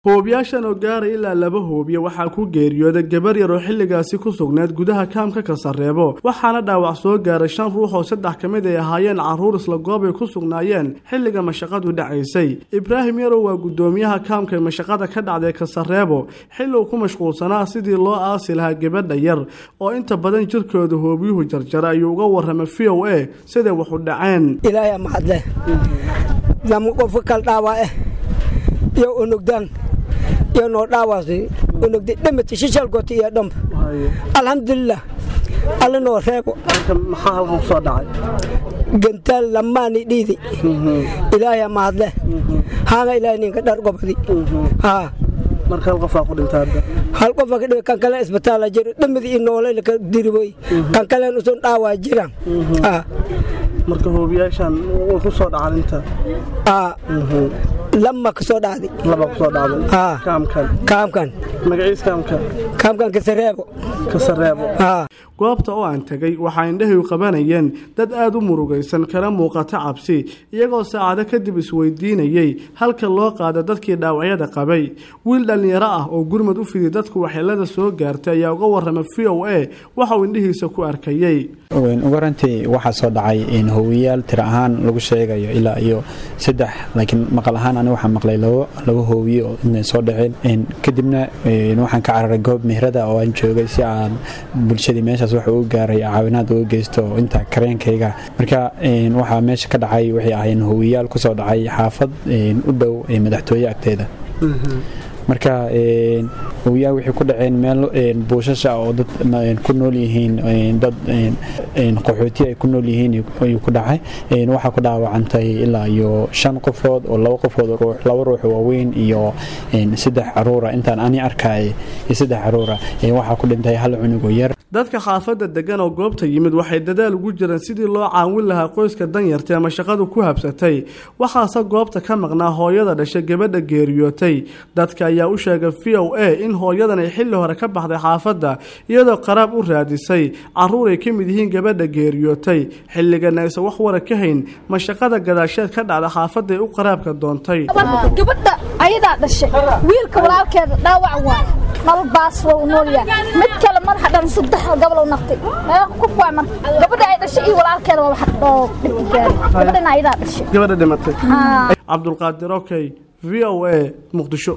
hoobiyaashan oo gaaray ilaa laba hoobiye waxaa ku geeriyooday gabar yar oo xilligaasi ku sugnayd gudaha kaamka kasareebo waxaana dhaawac soo gaaray shan ruux oo saddex ka mid ay ahaayeen carruur isla goob ay ku sugnaayeen xilliga mashaqadu dhacaysay ibraahim yarow waa guddoomiyaha kaamka ee mashaqada ka dhacday kasareebo xilli uu ku mashquulsanaa sidii loo aasi lahaa gabadha yar oo inta badan jirkooda hoobiyuhu jarjara ayuu uga warramay v o a siday waxu dhaceen ilaahay mahadle lama qofka kal dhaawace iyo unugdaan iyo noo dhaawaasi unugdi dhimati shishalgooti iyo dhamba alxamdulilah alla noo reebo maxaa halkan kusoo dhacay gantaal lamaani dhiidi ilaahay mahadle haanga ilaahay ninka dhar gobadi haa marka hal qofaa ku dhintay hadda hal qofa ka dhiga kan kale isbitaala jiro dhamadi iyo noolay ka diriboy kan kalen usun dhaawaa jiraan haa marka hoobiyaashan way ku soo dhacaan inta aa lama ka soo dhacdi laba ku soo dhacday haa kaamkan kaamkan magaciis kaamka kaamkan kasareebo kasareebo haa goobta oo aan tegay waxaa indhahay qabanayeen dad aada u murugaysan kana muuqata cabsi iyagoo saacado kadib isweydiinayey halka loo qaada dadkii dhaawacyada qabay wiil dhallinyaro ah oo gurmad u fiday dadku waxyeelada soo gaartay ayaa uga warramay v o a waxa uu indhihiisa ku arkayey ugu horantii waxaa soo dhacay hoowiyaal tiro ahaan lagu sheegayo ilaa iyo saddex laakiin maqal ahaan ani waxaa maqlay laba hoowiye oo inay soo dhaceen kadibna waxaan ka cararay goob mehrada oo aan joogay si aan bulshadii meeshaas wax ugu gaaray caawinaad uga geysto inta kareenkayga marka waxaa meesha ka dhacay waxay ahayn hoowiyaal kusoo dhacay xaafad u dhow madaxtooye agteeda marka hoowiyaal waxay ku dhaceen meel buushasha oo dad ku nool yihiin dad qaxooti ay ku nool yihiin ayuu ku dhacay waxaa ku dhaawacantay ilaa iyo shan qofood oo laba qofood ruux laba ruux waaweyn iyo saddex caruura intaan ani arkay iyo saddex caruura waxaa ku dhintay hal cunug oo yar dadka xaafadda degan oo goobta yimid waxay dadaal ugu jireen sidii loo caawin lahaa qoyska danyarta ee mashaqadu ku habsatay waxaase goobta ka maqnaa hooyada dhashay gabadha geeriyootay dadka ayaa u sheegay v o a in hooyadan ay xilli hore ka baxday xaafadda iyadoo qaraab u raadisay carruur ay ka mid yihiin gabadha geeriyootay xilligana aysan wax wara ka hayn mashaqada gadaasheed ka dhacda xaafadda ay u qaraabka doontay gabadha ayadaa dhashay wiilka walaalkeeda dhaawac waa nolol baas waa u noolyahay mid kale madaxa dhan saddex gabal naqtay ku faaman gabadha ay dhashay iyo walaalkeeda waa wax oo dhib gaaray gabadhana ayadaa dhashay gabadha dhimatay cabdulqaadir okay v o a muqdisho